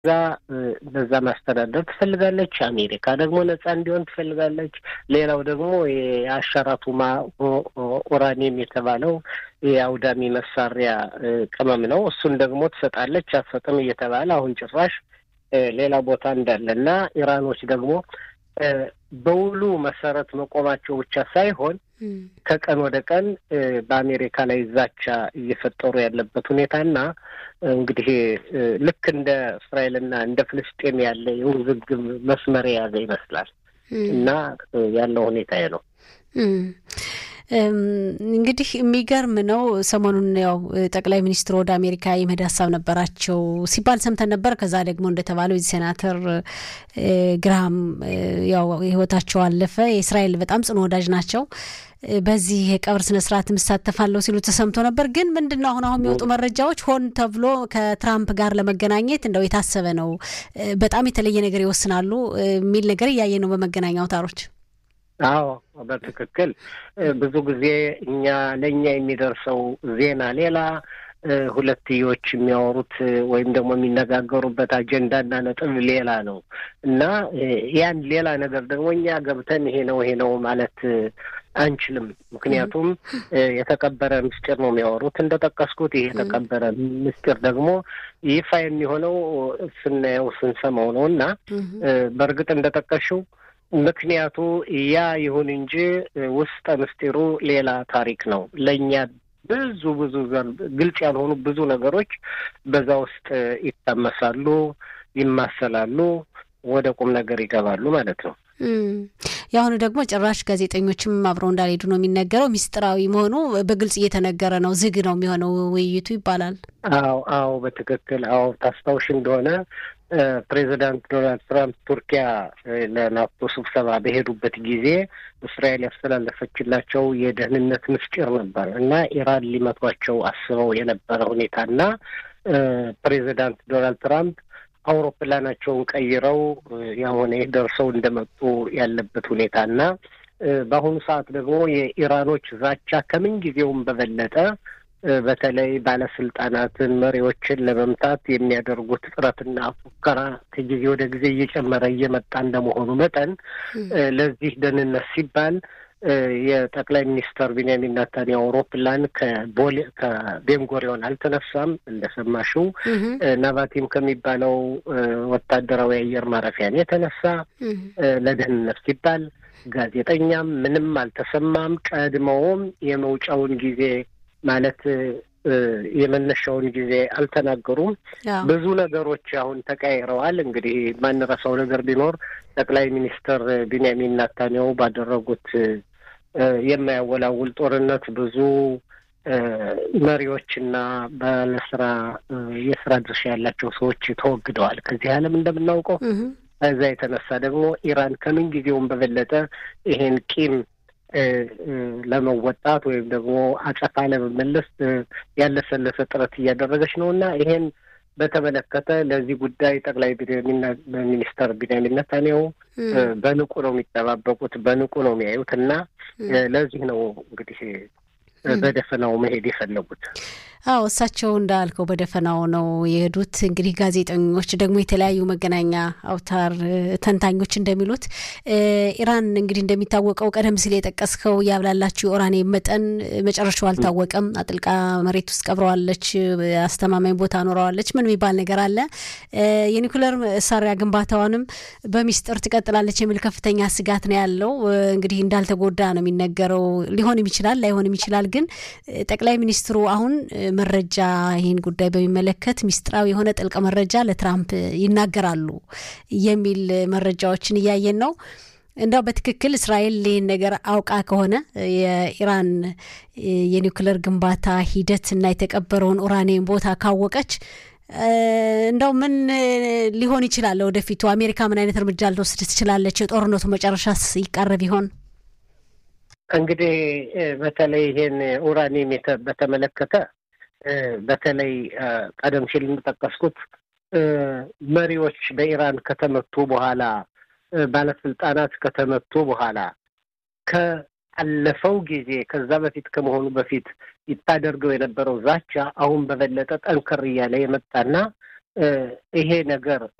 እዛ በዛ ማስተዳደር ትፈልጋለች። አሜሪካ ደግሞ ነጻ እንዲሆን ትፈልጋለች። ሌላው ደግሞ የአሻራቱማ ኡራኒየም የተባለው የአውዳሚ መሳሪያ ቅመም ነው። እሱን ደግሞ ትሰጣለች አትሰጥም እየተባለ አሁን ጭራሽ ሌላ ቦታ እንዳለ እና ኢራኖች ደግሞ በውሉ መሰረት መቆማቸው ብቻ ሳይሆን ከቀን ወደ ቀን በአሜሪካ ላይ ዛቻ እየፈጠሩ ያለበት ሁኔታና እንግዲህ ልክ እንደ እስራኤልና እንደ ፍልስጤም ያለ የውዝግብ መስመር የያዘ ይመስላል እና ያለው ሁኔታ ነው። እንግዲህ የሚገርም ነው። ሰሞኑን ያው ጠቅላይ ሚኒስትሩ ወደ አሜሪካ የመሄድ ሀሳብ ነበራቸው ሲባል ሰምተን ነበር። ከዛ ደግሞ እንደተባለው የዚህ ሴናተር ግራሃም ያው ህይወታቸው አለፈ። የእስራኤል በጣም ጽኑ ወዳጅ ናቸው። በዚህ የቀብር ስነ ስርዓት እሳተፋለሁ ሲሉ ተሰምቶ ነበር። ግን ምንድን ነው አሁን አሁን የሚወጡ መረጃዎች ሆን ተብሎ ከትራምፕ ጋር ለመገናኘት እንደው የታሰበ ነው፣ በጣም የተለየ ነገር ይወስናሉ የሚል ነገር እያየ ነው በመገናኛ አውታሮች። አዎ በትክክል ብዙ ጊዜ እኛ ለእኛ የሚደርሰው ዜና ሌላ ሁለትዮሽ የሚያወሩት ወይም ደግሞ የሚነጋገሩበት አጀንዳና ነጥብ ሌላ ነው እና ያን ሌላ ነገር ደግሞ እኛ ገብተን ይሄ ነው ይሄ ነው ማለት አንችልም። ምክንያቱም የተቀበረ ምስጢር ነው የሚያወሩት እንደጠቀስኩት። ይሄ የተቀበረ ምስጢር ደግሞ ይፋ የሚሆነው ስናየው ስንሰማው ነው እና በእርግጥ እንደጠቀሽው ምክንያቱ ያ ይሁን እንጂ ውስጠ ምስጢሩ ሌላ ታሪክ ነው። ለእኛ ብዙ ብዙ ግልጽ ያልሆኑ ብዙ ነገሮች በዛ ውስጥ ይታመሳሉ፣ ይማሰላሉ፣ ወደ ቁም ነገር ይገባሉ ማለት ነው። የአሁኑ ደግሞ ጭራሽ ጋዜጠኞችም አብረው እንዳልሄዱ ነው የሚነገረው። ሚስጥራዊ መሆኑ በግልጽ እየተነገረ ነው። ዝግ ነው የሚሆነው ውይይቱ ይባላል። አዎ አዎ፣ በትክክል አዎ። ታስታውሽ እንደሆነ ፕሬዚዳንት ዶናልድ ትራምፕ ቱርኪያ ለናቶ ስብሰባ በሄዱበት ጊዜ እስራኤል ያስተላለፈችላቸው የደህንነት ምስጢር ነበር እና ኢራን ሊመቷቸው አስበው የነበረ ሁኔታ እና ፕሬዚዳንት ዶናልድ ትራምፕ አውሮፕላናቸውን ቀይረው ያሆነ ደርሰው እንደመጡ ያለበት ሁኔታ እና በአሁኑ ሰዓት ደግሞ የኢራኖች ዛቻ ከምን ጊዜውም በበለጠ በተለይ ባለስልጣናትን፣ መሪዎችን ለመምታት የሚያደርጉት ጥረትና ፉከራ ከጊዜ ወደ ጊዜ እየጨመረ እየመጣ እንደመሆኑ መጠን ለዚህ ደህንነት ሲባል የጠቅላይ ሚኒስተር ቢንያሚን ናታንያሁ አውሮፕላን ከቦሌ ከቤንጎሪዮን አልተነሳም። እንደሰማሽው ናቫቲም ከሚባለው ወታደራዊ አየር ማረፊያን የተነሳ ለደህንነት ሲባል ጋዜጠኛም ምንም አልተሰማም። ቀድመውም የመውጫውን ጊዜ ማለት የመነሻውን ጊዜ አልተናገሩም። ብዙ ነገሮች አሁን ተቀያይረዋል። እንግዲህ የማንረሳው ነገር ቢኖር ጠቅላይ ሚኒስትር ቢንያሚን ናታንያሁ ባደረጉት የማያወላውል ጦርነት ብዙ መሪዎችና ባለስራ የስራ ድርሻ ያላቸው ሰዎች ተወግደዋል ከዚህ ዓለም እንደምናውቀው። ከዛ የተነሳ ደግሞ ኢራን ከምን ጊዜውም በበለጠ ይሄን ቂም ለመወጣት ወይም ደግሞ አጸፋ ለመመለስ ያለሰለሰ ጥረት እያደረገች ነው እና ይሄን በተመለከተ ለዚህ ጉዳይ ጠቅላይ ሚኒስተር ቢንያሚን ኔታንያሁ በንቁ ነው የሚጠባበቁት፣ በንቁ ነው የሚያዩት እና ለዚህ ነው እንግዲህ በደፈናው መሄድ የፈለጉት። አዎ እሳቸው እንዳልከው በደፈናው ነው የሄዱት። እንግዲህ ጋዜጠኞች ደግሞ የተለያዩ መገናኛ አውታር ተንታኞች እንደሚሉት ኢራን እንግዲህ እንደሚታወቀው ቀደም ሲል የጠቀስከው ያብላላችሁ የኡራኒየም መጠን መጨረሻው አልታወቀም። አጥልቃ መሬት ውስጥ ቀብረዋለች፣ አስተማማኝ ቦታ ኖረዋለች። ምን የሚባል ነገር አለ። የኒኩለር መሳሪያ ግንባታዋንም በሚስጥር ትቀጥላለች የሚል ከፍተኛ ስጋት ነው ያለው። እንግዲህ እንዳልተጎዳ ነው የሚነገረው። ሊሆንም ይችላል ላይሆንም ይችላል። ግን ጠቅላይ ሚኒስትሩ አሁን መረጃ ይህን ጉዳይ በሚመለከት ሚስጥራዊ የሆነ ጥልቅ መረጃ ለትራምፕ ይናገራሉ የሚል መረጃዎችን እያየን ነው። እንዳው በትክክል እስራኤል ይህን ነገር አውቃ ከሆነ የኢራን የኒውክሌር ግንባታ ሂደት እና የተቀበረውን ኡራኒየም ቦታ ካወቀች እንደው ምን ሊሆን ይችላል? ወደፊቱ አሜሪካ ምን አይነት እርምጃ ልትወስድ ትችላለች? የጦርነቱ መጨረሻስ ይቃረብ ይሆን? እንግዲህ በተለይ ይሄን ኡራኒየም በተመለከተ በተለይ ቀደም ሲል እንደጠቀስኩት መሪዎች በኢራን ከተመቱ በኋላ ባለስልጣናት ከተመቱ በኋላ ከአለፈው ጊዜ ከዛ በፊት ከመሆኑ በፊት ይታደርገው የነበረው ዛቻ አሁን በበለጠ ጠንከር እያለ የመጣና ይሄ ነገር